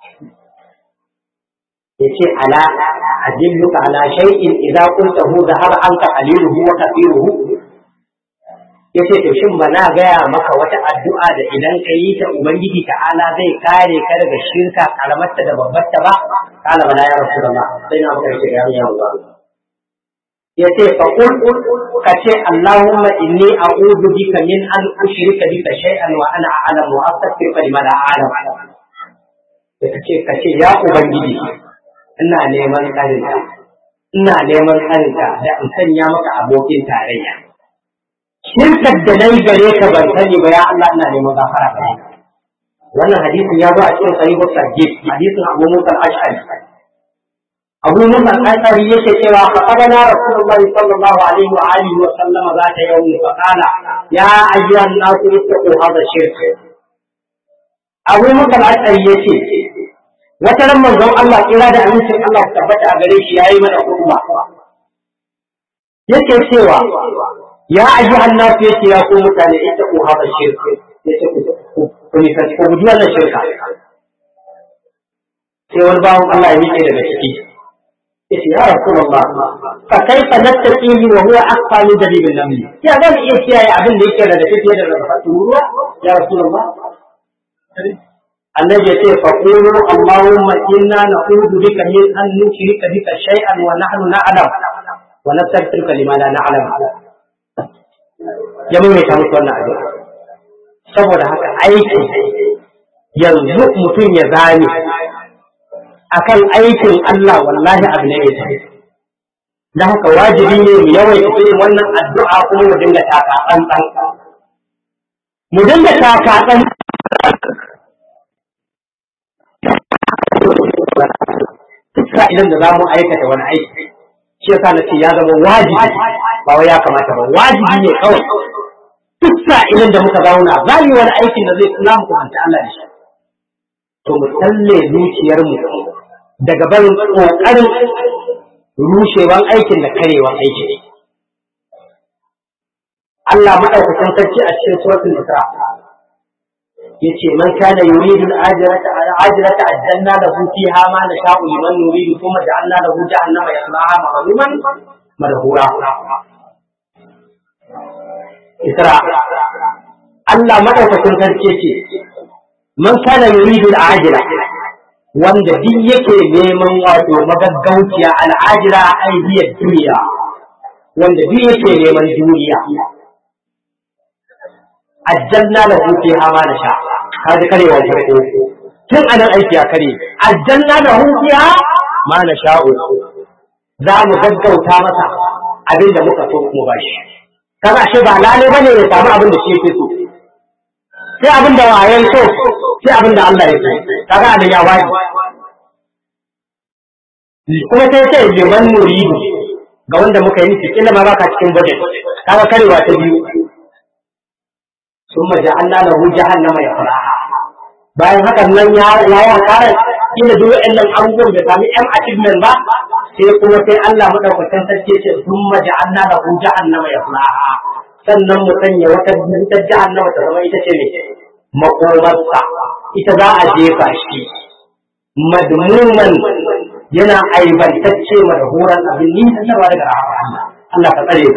yace ala adilluka ala shay'in idza qultahu dhahaba anka qaliluhu wa kathiruhu yace to shin ba na gaya maka wata addu'a da idan ka yi ta ubangiji ta'ala zai kare ka daga shirka karamarta da babbarta ba kala bala ya rasulullah sai na maka ce ya Allah yace fa qul ka ce allahumma inni a'udhu bika min an ushrika bika shay'an wa ana a'lamu wa astaghfiruka lima la a'lam kace kace ya ubangiji ina neman tsarinka ina neman tsarinka da in sanya maka abokin tarayya shirkar da nayi gare ka ban sani ba ya Allah ina neman gafara gare ka wannan hadisin ya zo a cikin sahihu sahih hadisin Abu Musa al-Ash'ari Abu Musa al-Ash'ari yake cewa faqadana Rasulullahi sallallahu alaihi wa alihi wa sallam zata yawmi fa qala ya ayyuhan nasu ittaqu hadha shirk Abu Musa al-Ash'ari yace wata ran manzon Allah kira da amincin Allah su tabbata a gare shi yayi mana hukuma yake cewa ya ayyuhan nasu yace ya ku mutane ittaqu hadha shirk yace ku ku ne ku guji wannan shirka sai wani bawon Allah ya miƙe daga ciki yace ya rasulullah fa kaifa nattaqihi wa huwa aqfa min dalilin namli ya zan iya kiyaye abin da yake da tafiye da rafatu ruwa ya rasulullah annabi ya ce fa qulu allahumma inna na'udhu bika min an nushrika bika shay'an wa nahnu na'lam wa nastaghfiruka lima la na'lam ya mai ta musu wannan addu'a saboda haka aiki yanzu mutum ya zame akan aikin Allah wallahi abu ne mai tafi da haka wajibi ne mu yawaita irin wannan addu'a kuma mu dinga taka tsantsan mu dinga takatsan sa idan da za mu aikata wani aiki shi yasa na ce ya zama wajibi ba wai ya kamata ba wajibi ne kawai duk sa idan da muka zauna za mu yi wani aikin da zai kula mu kusanta Allah da shi to mu tsalle zuciyarmu daga barin kokarin rushewan aikin da karewan aikin Allah madaukakin sarki a cikin suratul Isra yace man kana yuridu al-ajrata al-ajrata ajjalna lahu fiha ma nasha'u liman nuridu thumma ja'alna lahu jahannama yaslaha madhuman madhura Isra Allah madaukakin sarki yace man kana yuridu al-ajra wanda duk yake neman wato magaggauciya al-ajra aidiyar duniya wanda duk yake neman duniya ajjalna lahu fiha ma nasha kaji karewa farko tun anan aiki ya kare ajjalna lahu fiha ma nasha za mu gaggauta masa abin da muka so mu bashi kaga shi ba lale bane ya samu abin da shi yake so sai abin da wayan so sai abin da Allah ya so kaga da ya wani kuma sai sai liman muridu ga wanda muka yi kila ma baka cikin budget kaga karewa ta biyu ثم جعلنا له جهنم يصلاها bayan hakan nan ya ya ya kare inda duk wa'annan abubuwan da sami yan achievement ba sai kuma sai Allah madaukakin sarki ce thumma ja'alna lahu jahannama yaslaha sannan mu sanya wata wutar jahannama ta zama ita ce ne makomarsa ita za a jefa shi madmuman yana aibantacce madhuran abin nisantarwa daga rahama Allah ka tsare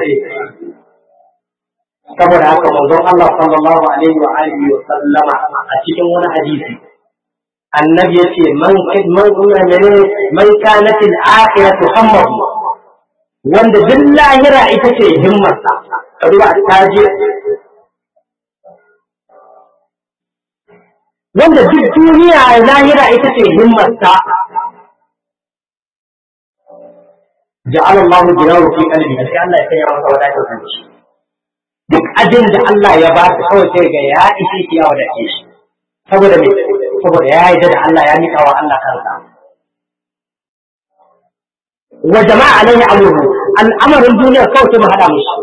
saboda haka manzon Allah sallallahu alaihi wa alihi wa sallama a cikin wani hadisi annabi yace man man menene man kanat al-akhiratu hammahu wanda duk lahira ita ce himmarsa ka duba taje wanda duk duniya lahira ita ce himmarsa ja'ala Allah jinahu fi qalbi sai Allah ya sanya masa wadatar kanci duk abin da Allah ya ba su kawai sai ga ya ishe shi ya wadace shi saboda me saboda ya yi da Allah ya nika wa Allah kansa wa jama'a alaihi amruhu al'amarin duniya kawai sai mu hada mishi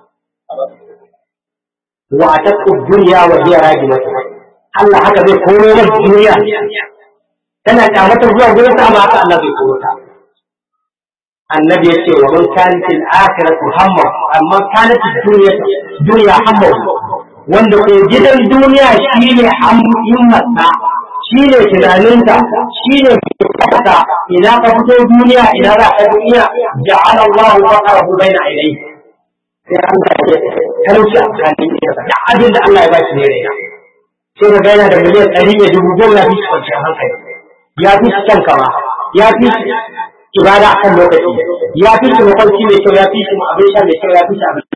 wa ataqu dunya wa hiya rajimatu Allah haka zai koro mata duniya tana kyamatar zuwa gurin sa amma haka Allah zai koro ta annabi yace wa man kanat al-akhiratu hamma amma kanat ad-dunya dunya hamma wanda ko gidan duniya shine himmarsa shine tunaninta shine fata idan ka fito duniya idan za ka duniya ja'ala Allahu faqarahu baina ainihi sai an ga talauci a tsakanin da abin da Allah ya ba shi ne raina sai ka gaina da miliyan ɗari ne dubu goma ya fi shi kwanciyar hankali ya fi shi kyan kama ya fi shi ibada akan lokaci ya fi shi mafarki mai kyau ya fi shi abin sha mai kyau ya fi shi abin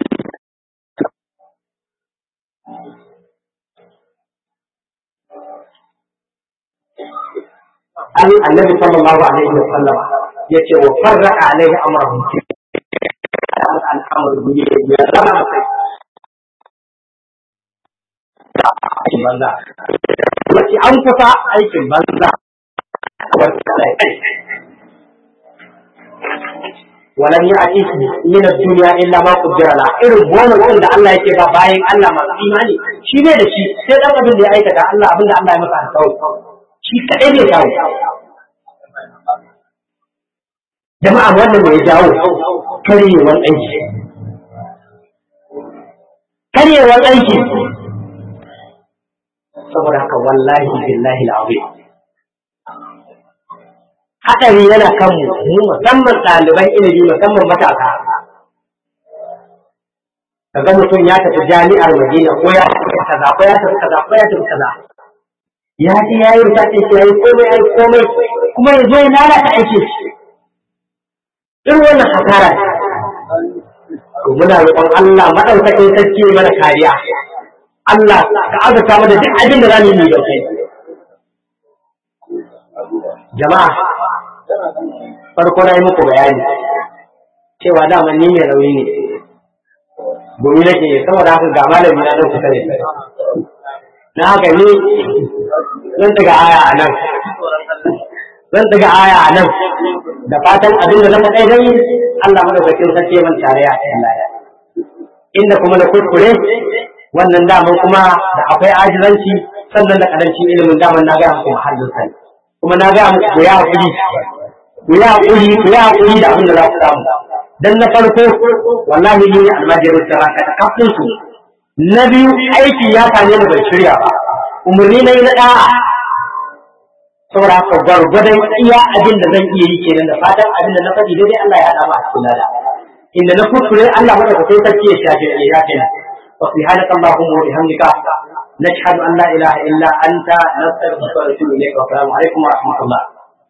an annabi sallallahu alaihi wa sallam yace wa farraqa alaihi amrahu al'amr duniya ya zama sai aikin banza wace an kusa aikin banza ولم يأتي من الدنيا إلا ما قدر له irin bonus da Allah yake ba bayan Allah masu imani shi ne da shi sai dan abin da ya aikata Allah abin da Allah ya masa alƙawari shi kadai ne jawo jama'a wannan ne ya jawo karyewar aiki karyewar aiki saboda haka wallahi billahi al'azim haɗari yana kan mu musamman ɗaliban ilimi musamman matasa kaga mutum ya tafi jami'ar Madina ko ya tafi kaza ko ya tafi kaza ko ya tafi kaza ya ji ya yi ta ce ya yi komai ya yi komai kuma ya zo ya lalata aiki irin wannan hasara to muna roƙon Allah madaukakin sarki mana kariya Allah ka azurta mana duk abin da za mu yi da kai jama'a farko na yi muku bayani cewa dama ni mai rauni ne domin nake saboda haka ga malami na nan kusa da na haka ni zan daga aya a nan zan daga aya a nan da fatan abin da na faɗai dai Allah madaukakin sarki man tare a cikin lada inda kuma na kuskure wannan daman kuma da akwai ajizanci sannan da karancin ilimin daman na gaya muku har sani kuma na gaya muku ku ya haƙuri ku ya haƙuri ku ya haƙuri da abin da za ku samu dan na farko wallahi ni ne almajirin saraka da kafin su na biyu aiki ya same ni bai shirya ba umarni na yi na ɗa'a saboda haka gwargwadon iya abin da zan iya yi kenan da fatan abin da na faɗi daidai Allah ya haɗa mu a cikin lada inda na kuskure Allah maka ka sai sarki ya shafe ya yafe na wa subhanaka allahumma wa bihamdika nashhadu an la ilaha illa anta nastaghfiruka wa natubu ilayka wa assalamu alaikum wa rahmatullah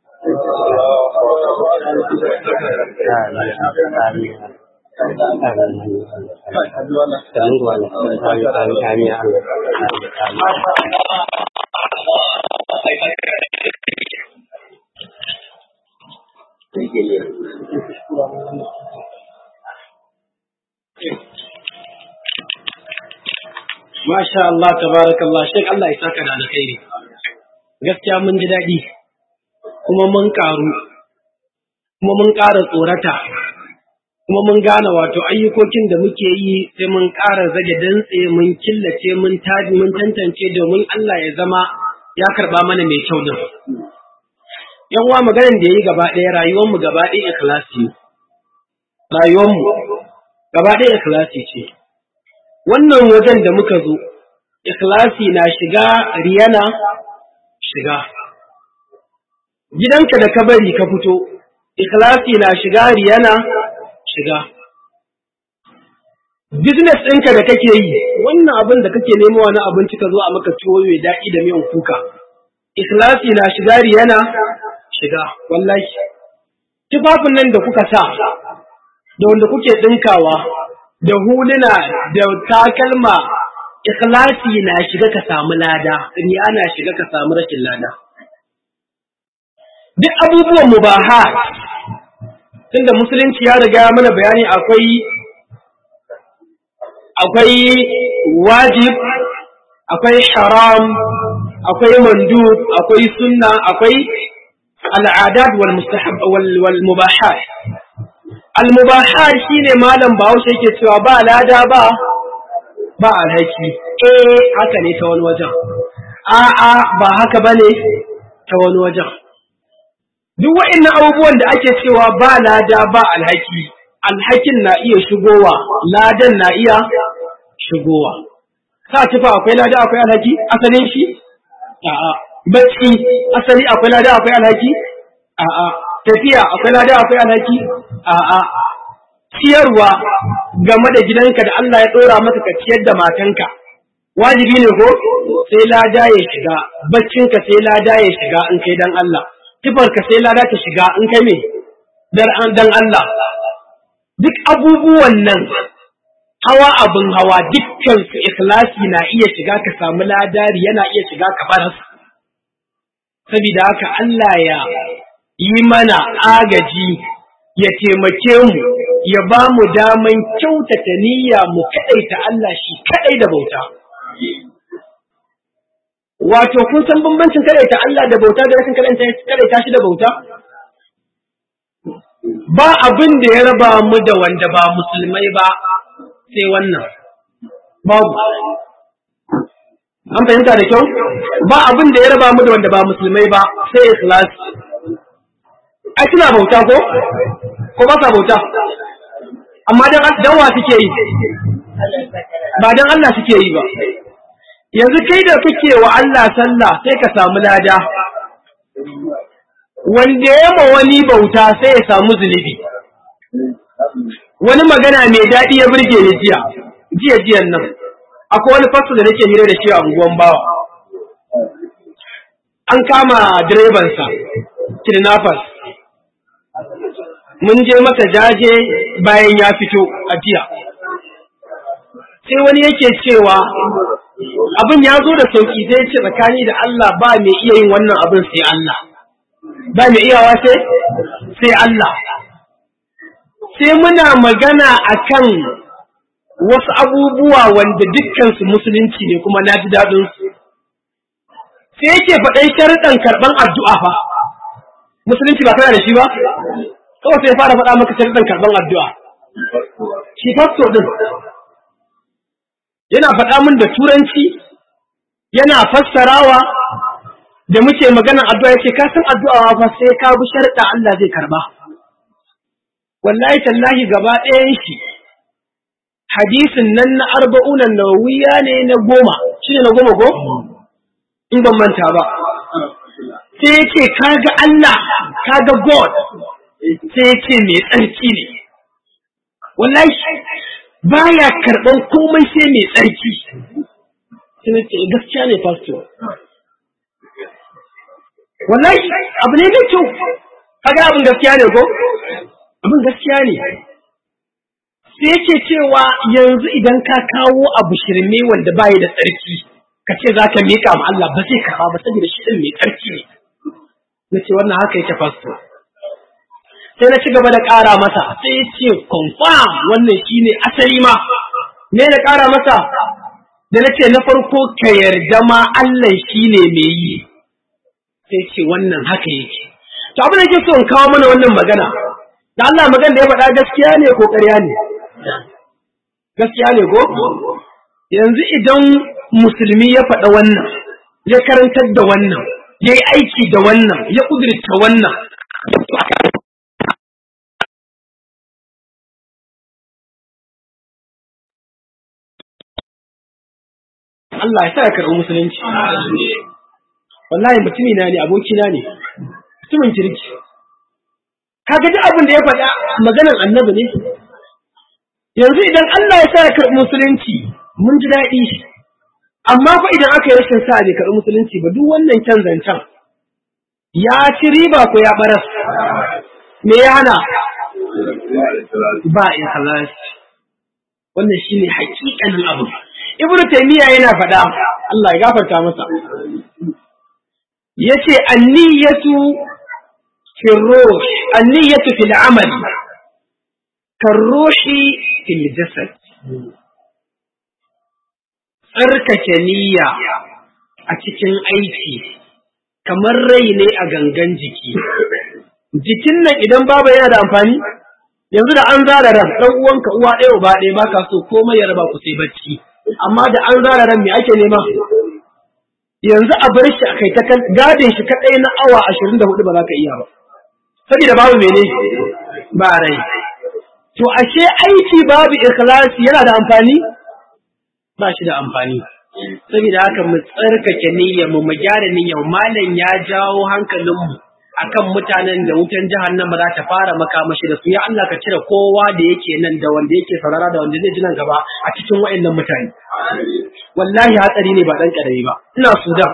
Masha Allah, tabarakallah, shek Allah ya saka da alkhairi. Gaskiya mun ji daɗi, kuma mun ƙaru, kuma mun ƙara tsorata, kuma mun gane wato ayyukokin da muke yi sai mun ƙara zage dantse mun killace mun taji mun tantance domin Allah ya zama ya karɓa mana mai kyau din. Yan uwa maganar da ya yi gaba ɗaya rayuwarmu gaba ɗaya ikhlasi. Rayuwarmu gaba ɗaya ikhlasi ce. wannan wajen da muka zo, ikhlasi na shiga riyana shiga. Gidanka da ka bari ka fito, ikhlasi na shiga riyana shiga. Business ɗinka da kake yi, wannan abin da kake nemo wani abinci ka zo a maka tuwo mai daɗi da miyan kuka. Ikhlasi na shiga riyana shiga, wallahi. Tufafin nan da kuka sa, da wanda kuke ɗinkawa, da huluna da takalma ikhlasi na shiga ka samu lada riya na shiga ka samu rashin lada duk abubuwan mubaha tunda musulunci ya riga mana bayani akwai akwai wajib akwai haram akwai mandub akwai sunna akwai al'adat wal mustahab wal mubahat almubahar shine malam bahaushe yake cewa ba lada ba ba alhaki eh haka ne ta wani wajen a'a ba haka bane ta wani wajen duk wa'annan abubuwan da ake cewa ba lada ba alhaki alhakin na iya shigowa ladan na iya shigowa sa tufa akwai lada akwai alhaki asalin shi a'a bacci asali akwai lada akwai alhaki a'a tafiya akwai lada akwai alhaki a'a ciyarwa game da gidanka da Allah ya ɗora maka ka ciyar da matanka wajibi ne ko sai lada ya shiga baccinka sai lada ya shiga in kai dan Allah tufarka sai lada ta shiga in kai me dan Allah duk abubuwan nan hawa abin hawa dukkan su ikhlasi na iya shiga ka samu ladari yana iya shiga ka baras saboda haka Allah ya yi mana agaji ya taimake mu ya ba mu daman kyautata niyya mu kaɗaita Allah shi kaɗai da bauta. Wato, kun san bambancin kaɗaita Allah da bauta da rashin kaɗaita shi da bauta? Ba abin da ya raba mu da wanda ba musulmai ba sai wannan. Babu. An fahimta da kyau? Ba abin da ya raba mu da wanda ba musulmai ba sai ikhlas. Ai suna bauta ko? Ko ba sa bauta? Amma dan wa suke yi? Ba dan Allah suke yi ba. Yanzu kai da kake wa Allah sallah sai ka samu lada. Wanda ya ma wani bauta sai ya samu zunubi. Wani magana mai daɗi ya burge ni jiya, jiya jiyan nan. Akwai wani fasto da nake hira da shi a unguwan bawa. An kama direbansa, kidnappers. mun je masa jaje bayan ya fito a jiya. Sai wani yake cewa abin ya zo da sauki sai ce tsakani da Allah ba mai iya yin wannan abin sai Allah. Ba mai iyawa sai? Sai Allah. Sai muna magana akan wasu abubuwa wanda dukkansu musulunci ne kuma na ji daɗinsu. sai yake faɗan sharuɗan karɓan addu'a fa musulunci ba kana da shi ba kawai sai fara faɗa maka sharuɗan karɓan addu'a shi fasto din yana faɗa min da turanci yana fassarawa da muke maganar addu'a yake ka san addu'a fa sai ka bi sharuɗa Allah zai karba wallahi tallahi gaba ɗayan shi hadisin nan na arba'unan nawawiya ne na goma shi ne na goma ko in ban manta ba sai yake kaga Allah kaga God sai yake mai tsarki ne wallahi baya karɓan komai sai mai tsarki sai na ce gaskiya ne pastor wallahi abu ne mai kyau kaga abin gaskiya ne ko abin gaskiya ne sai yake cewa yanzu idan ka kawo abu shirme wanda baya da tsarki ka ce za ka miƙa ma Allah ba zai karɓa ba saboda shi ɗin mai tsarki ne na ce wannan haka yake pastor sai na ci gaba da ƙara masa sai ya ce confirm wannan shine asali ma me na ƙara masa da na ce na farko ka yarda ma Allah shine mai yi sai ce wannan haka yake to abin da yake so in kawo mana wannan magana da Allah magana da ya faɗa gaskiya ne ko ƙarya ne gaskiya ne ko yanzu idan musulmi ya faɗa wannan ya karantar da wannan ya yi aiki da wannan ya ƙudurta wannan Allah ya sa ya karɓi musulunci. Wallahi mutumi na ne, abokina ne, mutumin kirki. Kaga duk abin da ya faɗa maganan annabi ne. Yanzu idan Allah ya sa ya karɓi musulunci, mun ji daɗi. Amma fa idan aka yi rashin sa bai karɓi musulunci ba duk wannan kyan zancen. Ya ci riba ko ya ɓaras. Me ya hana? Ba ikhlas. Wannan shine hakikanin abu. ibnu taymiya yana faɗa Allah ya gafarta masa yace anniyatu fi ruh anniyatu fil amal karruhi fil jasad tsarkake niyya a cikin aiki kamar rai ne a gangan jiki jikin nan idan babu yana da amfani yanzu da an zara ran dan uwanka uwa ɗaya uba ɗaya baka so komai ya raba ku sai bacci amma da an zara ran me ake nema yanzu a bar shi a kai ta gadin shi kadai na awa ashirin da hudu ba za ka iya ba saboda babu mene ba rai to ashe aiki babu ikhlasi yana da amfani ba shi da amfani saboda haka mu tsarkake niyyar mu mu gyara niyyar malam ya jawo hankalinmu akan mutanen da wutan jahannama za ta fara makamashi da su ya Allah ka cire kowa da yake nan da wanda yake saurara da wanda zai ji nan gaba a cikin waɗannan mutane wallahi hatsari ne ba dan karami ba ina Sudan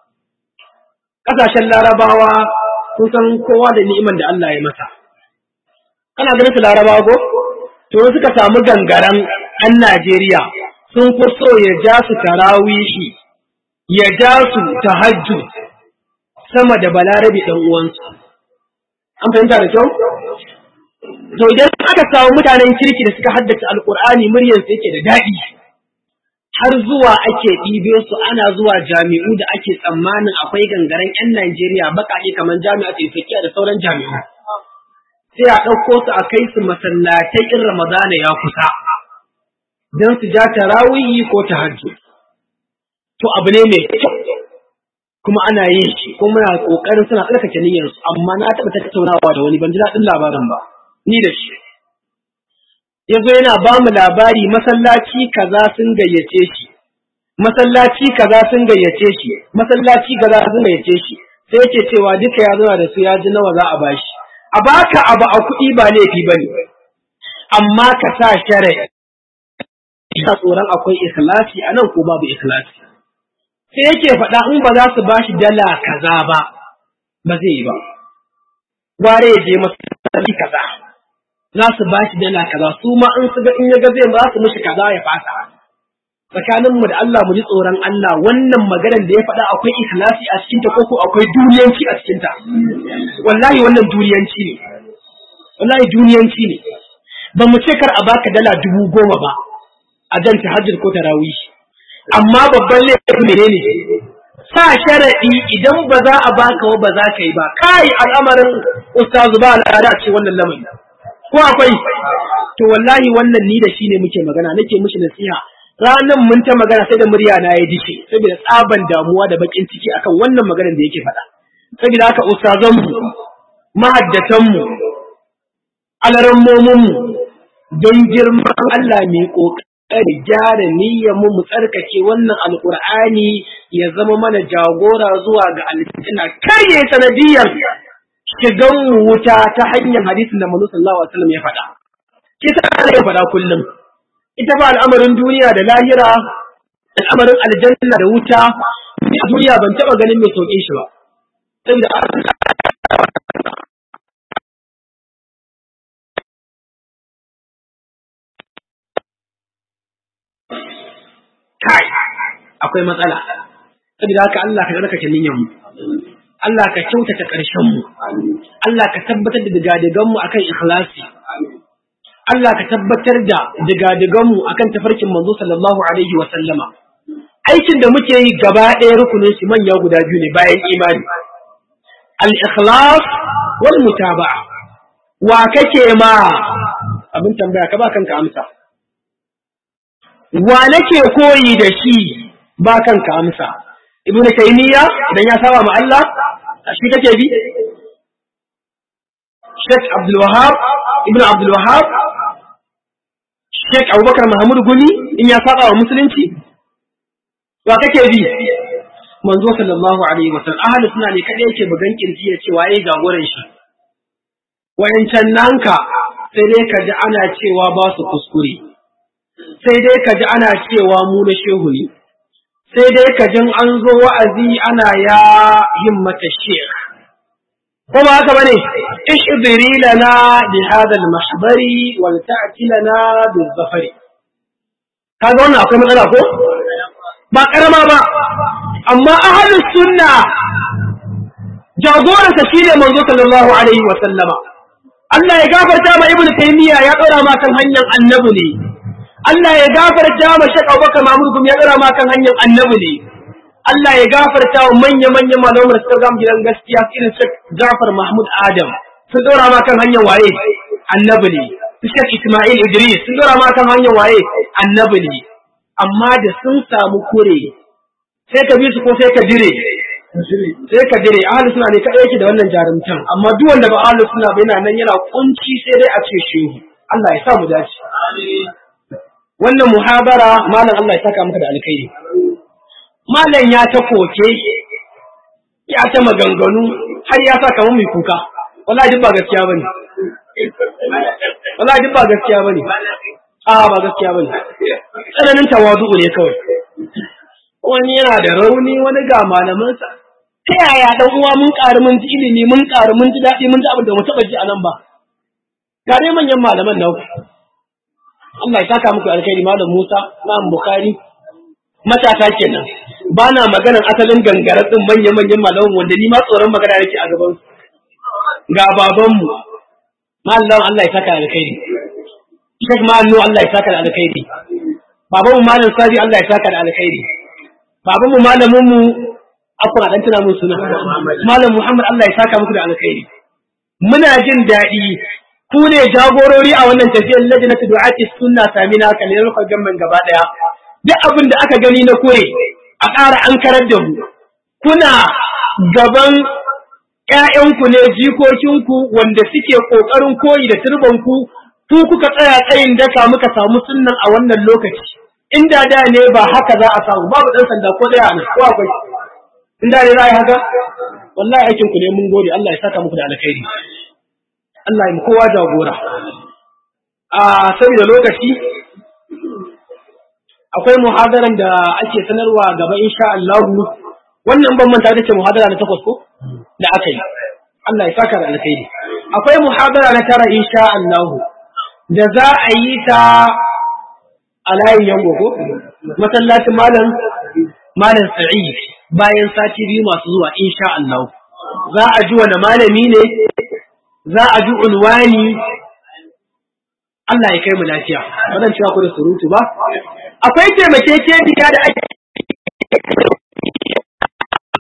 kasashen Larabawa sun san kowa da ni'iman da Allah ya masa kana ganin su Larabawa ko to suka samu gangaren ɗan Najeriya sun fi so ya ja su tarawihi ya ja su tahajjud sama da balarabe ɗan uwansu. An fahimta da kyau? To idan aka samu mutanen kirki da suka haddace alƙur'ani muryarsu yake da daɗi, har zuwa ake ɗibe su ana zuwa jami'u da ake tsammanin akwai gangaren 'yan Najeriya baƙaƙe kamar jami'a Taifakiya da sauran jami'u. Sai a ɗauko su a kai su masallatai in Ramadana ya kusa, don su ja tarawihi ko tahajjud. To abu ne mai kyau. kuma ana yin shi kuma muna kokarin suna tsarkake niyyar su amma na taɓa tattaunawa da wani ban ji daɗin labarin ba ni da shi yazo yana ba mu labari masallaci kaza sun gayyace shi masallaci kaza sun gayyace shi masallaci kaza sun gayyace shi sai yake cewa duka ya zama da su ya ji nawa za a bashi a baka abu a kuɗi ba laifi bane amma ka sa shari'a ina tsoron akwai ikhlasi anan ko babu ikhlasi sai yake faɗa in ba za su ba shi dala kaza ba ba zai yi ba gware ya je masallaci kaza za su ba shi dala kaza su ma in su ga in ya ga zai ba su mishi kaza ya fasa tsakanin mu da Allah mu ji tsoron Allah wannan maganar da ya faɗa akwai ikhlasi a cikin ta koko akwai duniyanci a cikin ta wallahi wannan duniyanci ne wallahi duniyanci ne ba mu ce kar a baka dala dubu goma ba a jan tahajjud ko tarawih amma babban laifin menene sa sharaɗi idan ba za a baka wa ba za ka yi ba kai al'amarin ustazu ba al'ada ce wannan lamari ko akwai to wallahi wannan ni da shi ne muke magana nake mishi nasiha ranan mun ta magana sai da murya na ya dishe saboda tsaban damuwa da bakin ciki akan wannan maganar da yake faɗa saboda haka ustazan mu mahaddatan mu alarammomin mu don girman Allah mai kokari gyara niyyar mu mu tsarkake wannan alqur'ani ya zama mana jagora zuwa ga aljanna kar ya sanadiyar shigan mu wuta ta hanyar hadisin da Manzo sallallahu alaihi wasallam ya faɗa kisa ya faɗa kullum ita ba al'amarin duniya da lahira al'amarin aljanna da wuta a duniya ban taɓa ganin mai sauƙin shi ba saboda kai akwai matsala saboda haka Allah ka tsarkake niyyar mu Allah ka kyautata ƙarshen mu Allah ka tabbatar da digadigan mu akan ikhlasi Allah ka tabbatar da digadiganmu akan tafarkin manzo sallallahu alaihi wa sallama. Aikin da muke yi gaba ɗaya rukunin shi manya guda biyu ne bayan imani. Al-ikhlas wal mutaba'a. Wa kake ma abin tambaya ka ba kanka amsa. Wa nake koyi da shi ba kanka amsa. Ibn Taymiyyah idan ya saba ma Allah shi kake bi? Sheikh Abdul Wahab Ibn Abdul Wahab Sheikh Abubakar Muhammad Gumi in ya saba wa musulunci wa kake bi manzo sallallahu alaihi wa sallam ahli suna ne kadai yake bugan kirji ya ce waye jagoran shi wayancan nanka sai dai ka ji ana cewa ba su kuskure sai dai ka ji ana cewa mu na shehu ne sai dai ka jin an zo wa'azi ana ya himmata sheikh ko ba haka bane ihdiri lana bi hada al-mahbari wal ta'ti lana bil zafari kaga wannan akwai matsala ko ba karama ba amma ahlus sunna jagoran sa shine manzo sallallahu alaihi wa sallama Allah ya gafarta ma ibnu taymiya ya dora ma kan hanyar annabi ne Allah ya gafarta ma Sheikh Abubakar Mahmud Gumi ya dora ma kan hanyar annabi ne Allah ya gafarta wa manya-manyan malaman da suka gama gidan gaskiya irin Sheikh Jafar Mahmud Adam sun dora ma kan hanyar waye annabi ne Sheikh Ismail Idris sun dora ma kan hanyar waye annabi ne amma da sun samu kure sai ka bi su ko sai ka dire sai ka dire ahlus sunna ne kadai yake da wannan jarumtan amma duk wanda ba ahlus sunna ba yana nan yana kunci sai dai a ce shehu Allah ya sa mu dace wannan muhabara malam Allah ya saka maka da alkhairi malam ya ta koke ya ta maganganu har ya sa kamar mai kuka wallahi duk ba gaskiya bane wallahi duk ba gaskiya bane a ba gaskiya bane tsananin tawazu ne kawai wani yana da rauni wani ga malamansa ta yaya dan uwa mun ƙari mun ji ilimi mun ƙari mun ji daɗi mun ji abin da mu taɓa ji a nan ba ga dai manyan malaman nan Allah ya saka muku alkhairi malam Musa Imam Bukhari matata kenan ba na maganar asalin gangarar din manya-manyan malaman wanda ni ma tsoron magana yake a gaban ga babanmu mallam Allah ya saka alkhairi Sheikh Ma'annu Allah ya saka alkhairi babanmu malam Sadi Allah ya saka alkhairi babanmu malamin mu akwai dan tuna mun suna malam Muhammad Allah ya saka muku da alkhairi muna jin daɗi ku ne jagorori a wannan tafiyar lajnatu du'ati sunna samina kallar gamman gaba daya duk abin da aka gani na kure a ƙara an karar da mu kuna gaban ƴaƴanku ne jikokinku wanda suke ƙoƙarin koyi da turbanku ku kuka tsaya tsayin daka muka samu sunnan a wannan lokaci inda da ne ba haka za a samu babu ɗan sanda ko ɗaya ne ko akwai inda ne za a yi haka wallahi aikin ku ne mun gode Allah ya saka muku da alkhairi Allah ya mu kowa jagora a saboda lokaci akwai muhadaran da ake sanarwa gaba insha Allah wannan ban manta da ce muhadara na takwas ko da aka yi Allah ya saka da alkhairi akwai muhadara na tara insha Allah da za a yi ta a layin yango ko masallacin malam malam Sa'id bayan sati biyu masu zuwa insha Allah za a ji wani malami ne za a ji unwani Allah ya kai mu lafiya ba zan cewa ku da surutu ba akwai taimakekeniya da ake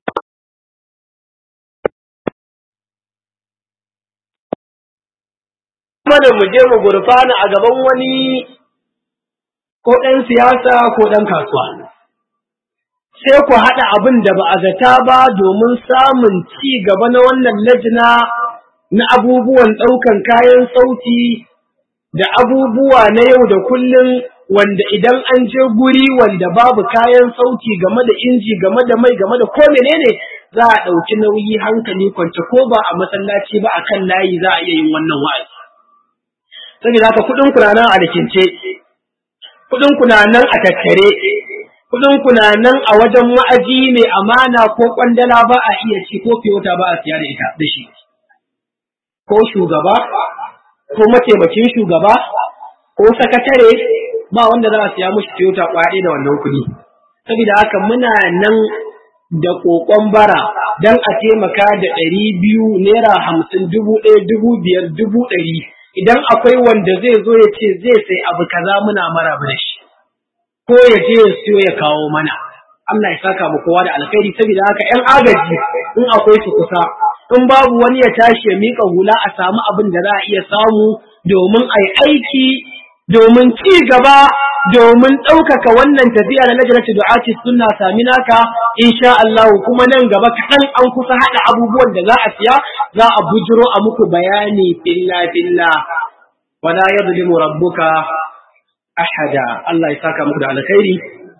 mana mu je mu gurfana a gaban wani ko ɗan siyasa ko ɗan kasuwa. Sai ku haɗa abin da ba a zata ba domin samun ci gaba na wannan lajina na abubuwan ɗaukan kayan sauti da abubuwa na yau da kullum wanda idan an je guri wanda babu kayan sauti game da inji game da mai game da ko menene za a ɗauki nauyi hankali kwance ko ba a masallaci ba a kan layi za a iya yin wannan wa'azi. Saboda haka kuɗin ku na nan a rikince, kuɗin ku na nan a tattare, kuɗin ku na nan a wajen wa'azi mai amana ko kwandala ba a iya ci ko fiyota ba a siya da ita da shi. Ko shugaba, ko mataimakin shugaba, ko sakatare, ba wanda za a siya mushi fiyota kwaɗe da wannan kuɗi. Saboda haka muna nan da kokon bara don a taimaka da ɗari biyu naira hamsin dubu ɗaya dubu biyar dubu ɗari idan akwai wanda zai zo ya ce zai sai abu kaza muna maraba da shi ko ya je ya siyo ya kawo mana Allah ya saka mu kowa da alkhairi saboda haka ƴan agaji in akwai su kusa in babu wani ya tashi ya mika hula a samu abin da za a iya samu domin a yi aiki domin ci gaba domin ɗaukaka wannan tafiya na najarci du'ati sunna sami naka insha Allah kuma nan gaba kaɗan an kusa haɗa abubuwan da za a siya za a bujiro a muku bayani filla filla wala yadlimu rabbuka ahada Allah ya saka muku da alkhairi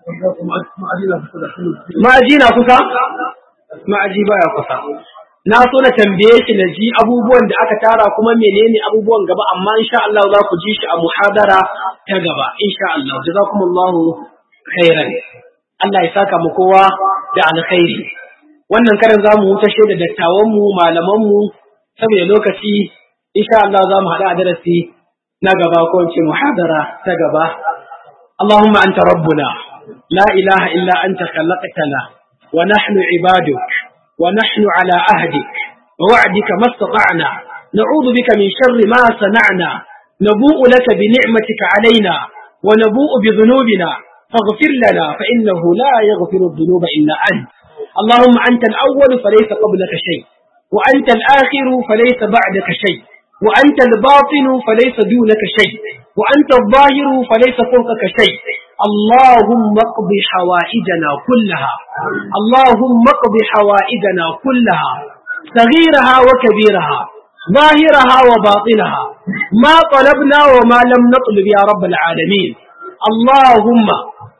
ma'aji na kusa ma'aji baya kusa na so na tambaye shi na ji abubuwan da aka tara kuma menene abubuwan gaba amma insha Allah za ku ji shi a muhadara ta gaba insha Allah jazakumullahu khairan Allah ya saka mu kowa da alkhairi wannan karin zamu huta da dattawan mu malaman mu saboda lokaci insha Allah za mu hada a darasi na gaba ko in ce muhadara ta gaba اللهم أنت ربنا لا إله إلا أنت خلقتنا ونحن عبادك ونحن على عهدك ووعدك ما استطعنا نعوذ بك من شر ما صنعنا نبوء لك بنعمتك علينا ونبوء بذنوبنا فاغفر لنا فإنه لا يغفر الذنوب إلا أنت اللهم أنت الأول فليس قبلك شيء وأنت الآخر فليس بعدك شيء وأنت الباطن فليس دونك شيء وأنت الظاهر فليس فوقك شيء اللهم اقض حوائجنا كلها اللهم اقض حوائجنا كلها صغيرها وكبيرها ظاهرها وباطنها ما طلبنا وما لم نطلب يا رب العالمين اللهم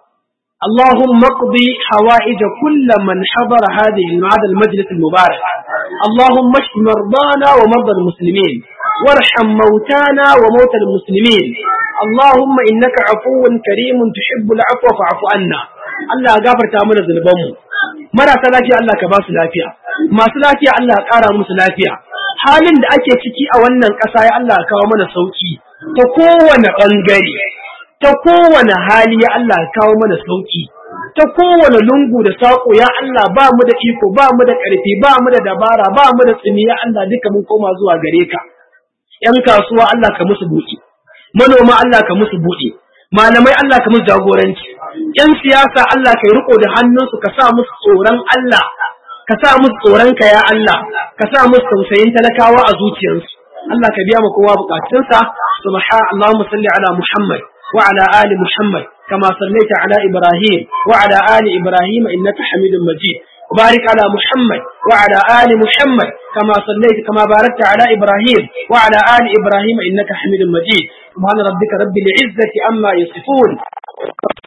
اللهم اقض حوائج كل من حضر هذه هذا المجلس المبارك اللهم اشف مرضانا ومرضى المسلمين وارحم موتانا وموتى المسلمين اللهم إنك عفو كريم تحب العفو فاعف عنا Allah ya gafarta mana zunubanmu marasa lafiya Allah ka ba su lafiya masu lafiya Allah ya ƙara musu lafiya halin da ake ciki a wannan ƙasa ya Allah ya kawo mana sauki ta kowane ɓangare ta kowane hali ya Allah ya kawo mana sauki ta kowane lungu da saƙo ya Allah ba mu da iko ba mu da ƙarfi ba mu da dabara ba mu da tsimi ya Allah duka mun koma zuwa gare ka ‘yan kasuwa Allah ka musu buɗe, manoma Allah ka musu buɗe, malamai Allah ka musu jagoranci, ‘yan siyasa Allah ka yi riko da hannunsu ka sa musu tsoron Allah, ka sa musu tsoron ka ya Allah, ka sa musu tausayin talakawa a zuciyarsu. Allah ka biya ma kowa bukatunsa, subha Allahumma salli ala Muhammad wa ala ali Muhammad kama sallaita ala Ibrahim wa ala ali Ibrahim innaka Hamidum Majid. وبارك على محمد وعلى آل محمد كما صليت كما باركت على إبراهيم وعلى آل إبراهيم إنك حميد مجيد سبحان ربك رب العزة أما يصفون